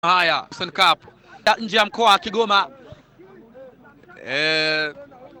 Haya, Sun Cup Ya nje ya mkoa wa Kigoma. Eh,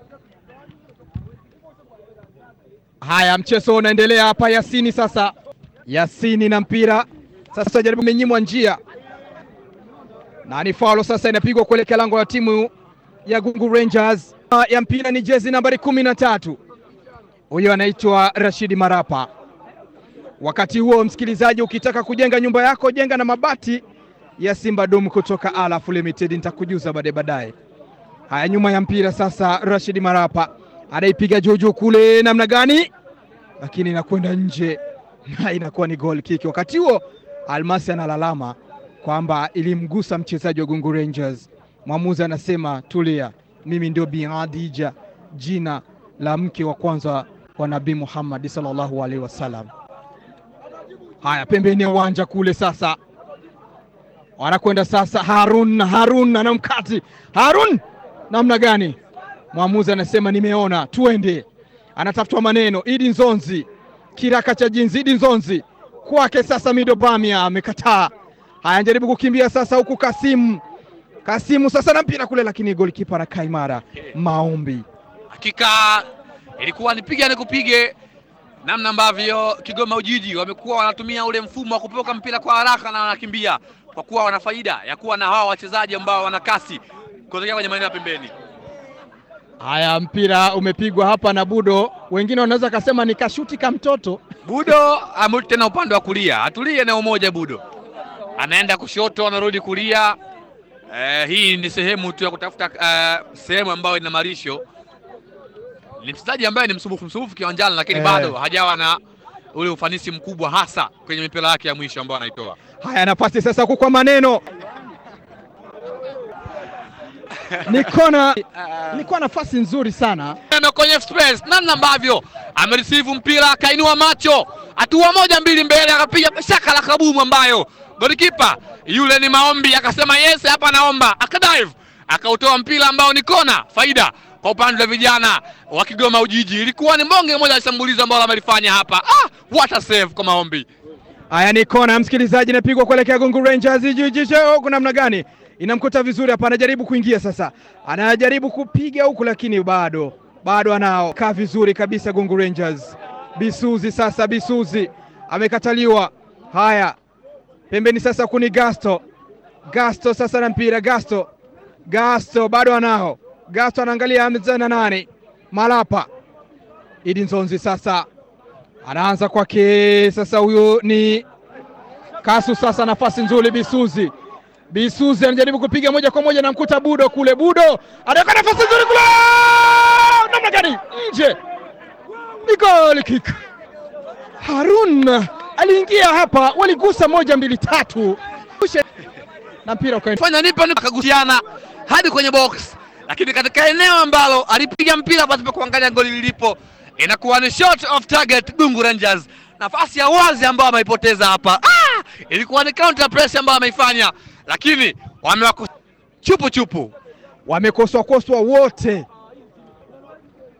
Haya, mchezo unaendelea hapa. Yasini sasa, Yasini na mpira sasa, jaribu menyimwa njia na ni faulo sasa, inapigwa kuelekea lango la timu ya Gungu Rangers. Ya mpira ni jezi nambari kumi na tatu, huyo anaitwa Rashidi Marapa. Wakati huo, msikilizaji, ukitaka kujenga nyumba yako jenga na mabati ya Simba Dom kutoka Alaf Limited, nitakujuza baadaye baadaye. Haya, nyuma ya mpira sasa, Rashidi Marapa anaipiga juujuu kule, namna gani, lakini inakwenda nje na inakuwa ni goal kick. Wakati huo Almasi analalama kwamba ilimgusa mchezaji wa Gungu Rangers. Mwamuzi anasema tulia, mimi ndio Bi Khadija, jina la mke wa kwanza wa Nabii Muhammad sallallahu alaihi wasallam. Haya, pembeni ya uwanja kule sasa wanakwenda sasa, Harun Harun anamkati Harun, namna gani? Mwamuzi anasema nimeona, tuende. Anatafutwa maneno, Idi Nzonzi, kiraka cha jinzi, Idi Nzonzi kwake sasa, Mido Bamia amekataa. Haya, anajaribu kukimbia sasa, huku Kasimu Kasimu sasa na mpira kule, lakini golikipa anakaa imara. Maombi hakika ilikuwa nipiga nikupige, namna ambavyo Kigoma Ujiji wamekuwa wanatumia ule mfumo wa kupoka mpira kwa haraka na wanakimbia, kwa kuwa wana faida ya kuwa na hawa wachezaji ambao wana kasi kutokea kwenye maeneo ya pembeni. Haya, mpira umepigwa hapa na Budo, wengine wanaweza kasema ni kashuti ka mtoto. Budo amerudi tena upande wa kulia, atulie eneo moja. Budo anaenda kushoto, anarudi kulia. Eh, hii ni sehemu tu ya kutafuta eh, sehemu ambayo ina marisho. Ni mchezaji ambaye ni msumbufu msumbufu kiwanjani, lakini Eh. bado hajawa na ule ufanisi mkubwa, hasa kwenye mipira yake ya mwisho ambayo anaitoa. Haya, nafasi sasa huku kwa maneno ni kona, ilikuwa nafasi nzuri sana. Neno kwenye space, namna ambavyo amereceive mpira akainua macho, hatua moja mbili mbele, akapiga shaka la kabumu, ambayo golikipa yule ni Maombi akasema yes, hapa naomba, akadive akautoa mpira ambao ni kona, faida kwa upande wa vijana wa Kigoma Ujiji. Ilikuwa ni mbonge moja ya shambulizi ambalo amelifanya hapa. Ah, what a save kwa Maombi. Haya, ni kona msikilizaji, inapigwa kuelekea Gungu Rangers. Jiji huku namna gani, inamkuta vizuri hapa, anajaribu kuingia sasa, anajaribu kupiga huku, lakini bado bado anao kaa vizuri kabisa Gungu Rangers. Bisuzi sasa, Bisuzi amekataliwa. Haya, pembeni sasa kuni Gasto, Gasto sasa na mpira Gasto, Gasto bado anao Gasto, anaangalia ameza na nane Malapa, Idi Nzonzi sasa anaanza kwake sasa, huyu ni Kasu sasa, nafasi nzuri Bisuzi. Bisuzi anajaribu kupiga moja kwa moja, namkuta Budo kule. Budo anaweka nafasi nzuri kule, namna gani, nje, ni goal kick. Harun aliingia hapa, waligusa moja mbili tatu na mpira ukaenda fanya nipa nipa, akagusiana hadi kwenye box, lakini katika eneo ambalo alipiga mpira pasipo kuangalia goli lilipo, inakuwa ni shot of target Gungu Rangers. Nafasi ya wazi ambayo ameipoteza hapa. Ah, ilikuwa ni counter press ambayo ameifanya, lakini wamewako chupu chupu. wamekoswakoswa wote